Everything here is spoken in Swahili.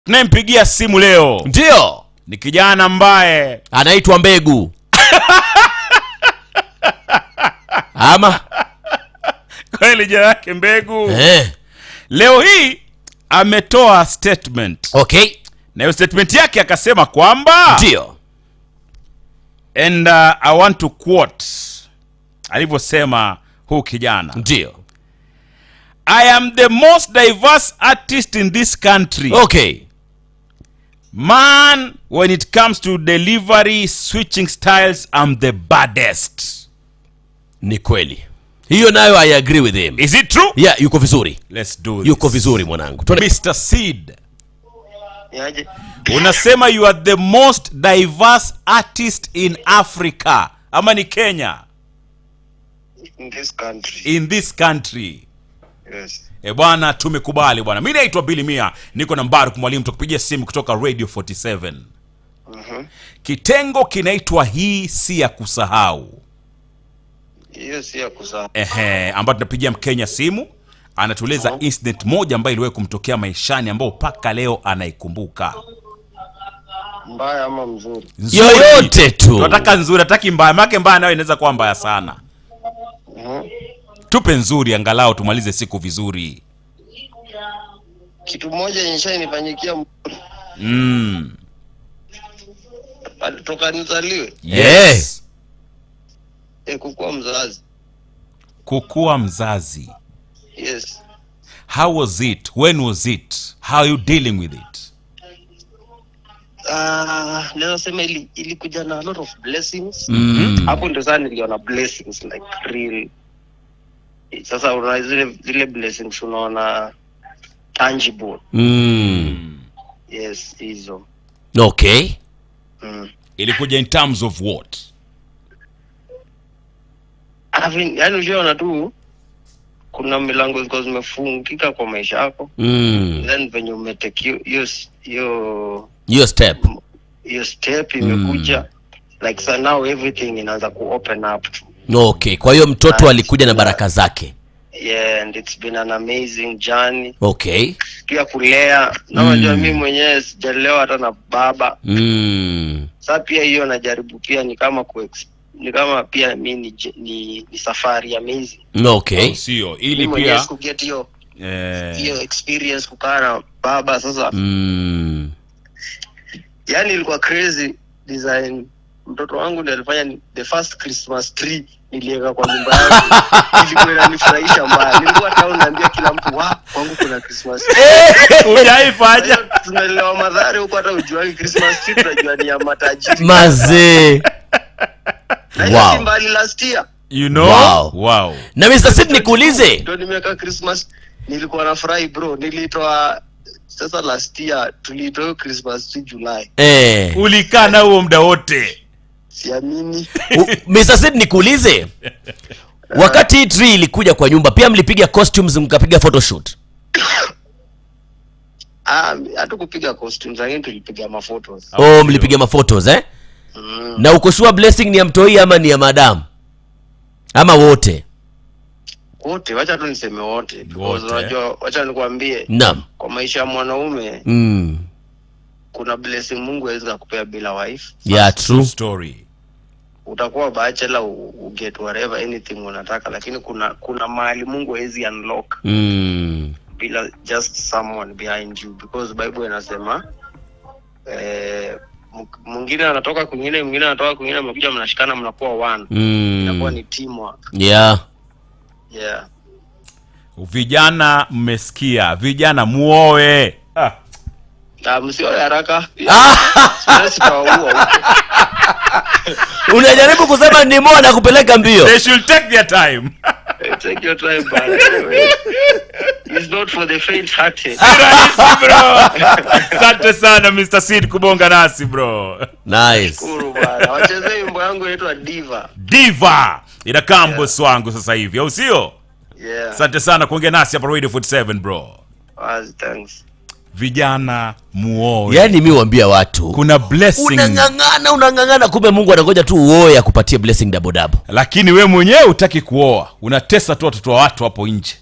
tunayempigia simu leo ndio ni kijana ambaye anaitwa mbegu ama kweli jina yake mbegu eh. leo hii ametoa statement okay na hiyo statement yake akasema kwamba ndio and uh, i want to quote alivyosema huu kijana ndio i am the most diverse artist in this country okay man when it comes to delivery switching styles i'm the baddest ni kweli hiyo nayo i agree with him is it true yeah yuko vizuri let's do yuko this. vizuri mwanangu Tuone- mr seed Niaje? unasema you are the most diverse artist in africa ama ni kenya In this country. in this country Yes. e bwana tumekubali bwana mi naitwa bili mia niko na mbaru mwalimu tukupigia simu kutoka radio 47 Mhm. kitengo kinaitwa hii si ya kusahau Hiyo si ya kuzaa. ehe ambayo tunapigia mkenya simu anatueleza incident moja ambayo iliwahi kumtokea maishani ambao mpaka leo anaikumbuka Mbaya ama mzuri? Nzuri. yoyote tu tunataka nzuri hataki mbaya make mbaya nayo inaweza kuwa mbaya sana Mhm. tupe nzuri angalau tumalize siku vizuri Kitu moja nishanifanyikia mzuri. mm. Toka nizaliwe. yes. E, kukuwa mzazi. kukuwa mzazi Yes. how was it when was it how are you dealing with it Ah, naweza sema ili ilikuja na a lot of blessings. mm. Hapo ndio sana niliona blessings like real. Sasa una zile zile blessings unaona tangible. Mm. Yes, hizo. okay Mm. ilikuja in terms of what Having, yani ushaona tu kuna milango zilikuwa zimefungika kwa maisha yako Mm. then venye umeteki hiyo- hiyo hiyo hiyo step hiyo step imekuja like so now everything inaanza ku open up to okay kwa hiyo mtoto alikuja na baraka zake yeah and it's been an amazing journey okay pia kulea na unajua mimi mwenyewe sijalelewa hata na baba mm. sa pia hiyo najaribu pia ni kama ku ni kama pia mi ni, j- ni, ni safari amazing okay Au sio mi ili mwenyewe pia sikuget hiyo eh, hiyo experience kukaa na baba sasa mm. yani ilikuwa crazy design mtoto wangu ndiye alifanya ni- the first christmas tree niliweka kwa nyumba yangu ilikuwa inanifurahisha mbaya nilikuwa town naambia kila mtu wa kwangu kuna christmas tree." hujaifanya Sasa tunaelewa madhari huko hata ujuangi christmas tree tunajua ni ya matajiri mazee na hiyo Wow. si mbali last year you know Wow. wow. na mr sid nikuulize ndio nimeweka christmas nilikuwa nafurahi bro nilitoa sasa last year tuliitoa hiyo christmas tree july eh. ulikaa na huo muda wote siamini U- Mr. Sid nikuulize wakati hii tree ilikuja kwa nyumba pia mlipiga costumes mkapiga photoshoot Ah, hatukupiga costumes lakini tulipiga maphotos oh mlipiga maphotos eh mm. na ukoshua blessing ni ya mtoi ama ni ya madamu ama wote wote wacha tu niseme wote because Wote. unajua wacha nikwambie naam kwa maisha ya mwanaume mm. kuna blessing mungu awezi kakupea bila wife yeah True true story utakuwa bachelor u, u get whatever anything unataka lakini kuna kuna mahali mungu awezi unlock mm. bila just someone behind you because bible inasema eh, m- mwingine anatoka kwingine mwingine anatoka kwingine mnakuja mnashikana mnakuwa one inakuwa Mm. ni teamwork yeah yeah vijana mmesikia vijana muoe ah. na msiwe haraka Siwezi kawaua huko. unajaribu kusema ni moa na kupeleka mbio they should take their time Eh, take your time bana. It's not for the faint hearted. rahisi bro asante sana mr sid kubonga nasi bro nice Shukuru bana. Wachezee wimbo yangu inaitwa Diva. diva inakaa mbosi wangu sasa hivi au sio Yeah. asante sana kuongea nasi hapa radio 47 bro Wazi, thanks. vijana muoe yaani mi wambia watu kuna blessing unang'ang'ana unang'ang'ana kumbe mungu anangoja tu uoe akupatie blessing dabodabo lakini we mwenyewe utaki kuoa unatesa tu watoto wa watu hapo nje